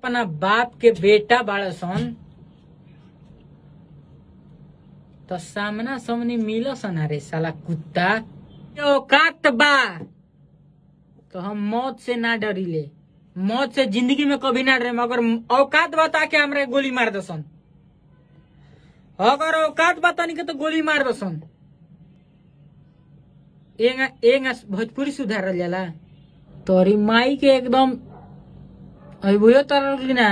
अपना बाप के बेटा बाड़ सन तो सामना सामने मिल सन अरे साला कुत्ता औकात बा तो हम मौत से ना डरीले मौत से जिंदगी में कभी ना डरे अगर औकात बता के हमरा गोली मार दसन अगर औकात बतानी के तो गोली मार दसन एंगा एंगा भोजपुरी सुधारल जाला तोरी माई के एकदम अबुयो तरल की ना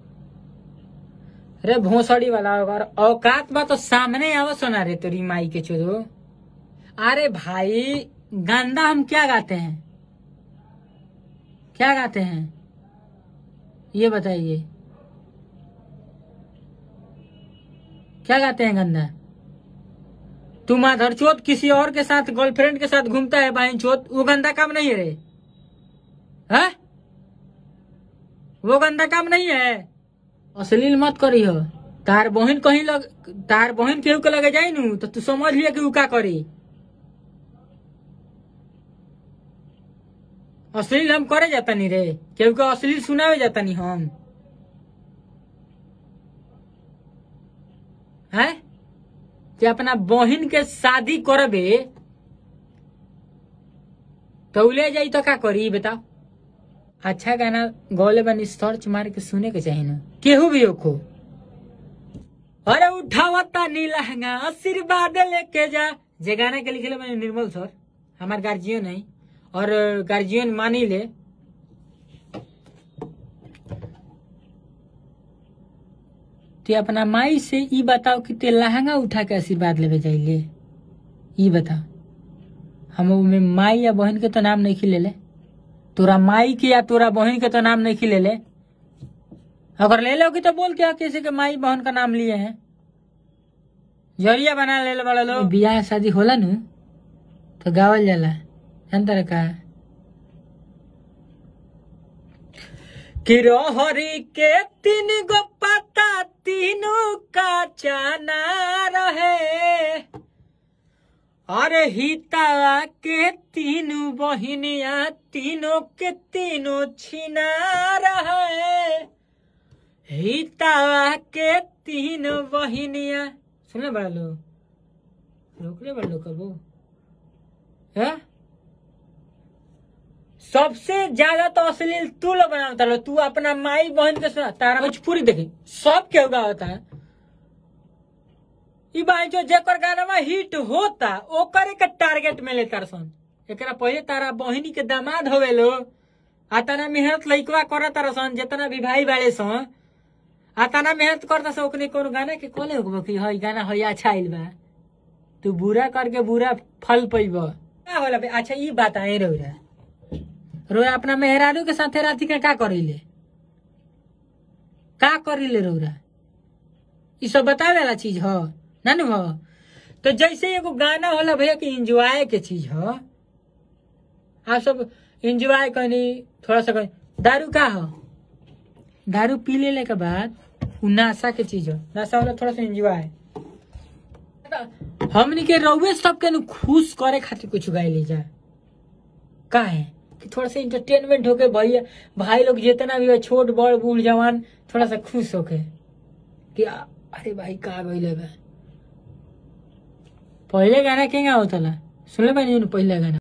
रे भोसड़ी वाला अगर औकात बा तो सामने आव सोना रे तेरी माई के चोदो अरे भाई गंदा हम क्या गाते हैं क्या गाते हैं ये बताइए क्या गाते हैं गंदा तू माधर चोत किसी और के साथ गर्लफ्रेंड के साथ घूमता है बहन चोत वो गंदा काम नहीं है रे है वो गंदा काम नहीं है अश्लील मत करी हो तार बहन कहीं लग तार बहन केहू के लगे जाई नु तो तू समझ लिया कि उ का करी अश्लील हम करे जाता नहीं रे केहू के अश्लील सुनावे जाता नहीं हम है कि अपना बहन के शादी करबे तो उ ले जाई तो का करी बताओ अच्छा गाना गौले बनी सर्च मार के सुने के चाहिए ना केहू भी ओखो अरे उठावता नी लहंगा आशीर्वाद लेके जा जे गाना के लिखले मैंने निर्मल सर हमार गार्जियन है और गार्जियन मानी ले ते अपना माई से ई बताओ कि ते लहंगा उठा के आशीर्वाद लेवे जाइले ई बताओ हम में माई या बहन के तो नाम नहीं खिले ले तोरा माई के या तोरा बहन के तो नाम नहीं खिले ले अगर ले लो कि तो बोल क्या किसी के माई बहन का नाम लिए हैं जरिया बना ले बड़ा लोग बियाह शादी होला नु तो गावल जाला जानता का किरोहरी के तीन गो पता तीनों का चाना रहे अरे हितावा के तीनों बहिनिया तीनों के तीनों छिना रहे हितावा के तीनों बहिनिया सुनले बड़ा लो रोकले बड़ा लो कबो है सबसे ज्यादा तो अश्लील तू लोग बनाता लो तू अपना माई बहन के सुना तारा भोजपुरी देखी सब के होगा होता है ई भाई जो जेकर गाना में हिट होता ओकरे के टारगेट में लेता सन एकरा पहले तारा बहिनी के दामाद होवे लो आ तना मेहनत लइकवा करत तारा सन जितना भी भाई बाड़े सन आ तना मेहनत करता सन ओकने कोनो गाना के कोले होगबो कि हई गाना हई अच्छा आइल बा तू बुरा करके बुरा फल पैब का होला बे अच्छा ई बात आए रौरा रौरा अपना मेहरारू के साथे राती के का करिले का करिले रौरा ई सब बतावे वाला चीज ह ना नु ह तो जैसे एगो गाना होला भैया कि इंजॉय के चीज ह आप सब इंजॉय करनी थोड़ा सा करनी दारू का ह दारू पी लेने के बाद उ नशा के चीज ह नशा होला थोड़ा सा इंजॉय हमनी के रउए सबके नु खुश करे खातिर कुछ गाय ले जा का है कि थोड़ा सा इंटरटेनमेंट होके भैया भाई लोग जितना भी हो छोट बड़ बूढ़ जवान थोड़ा सा खुश होके कि आ- अरे भाई का गइले बा पहले गाना केगा होता सुनले बानी पहले गाना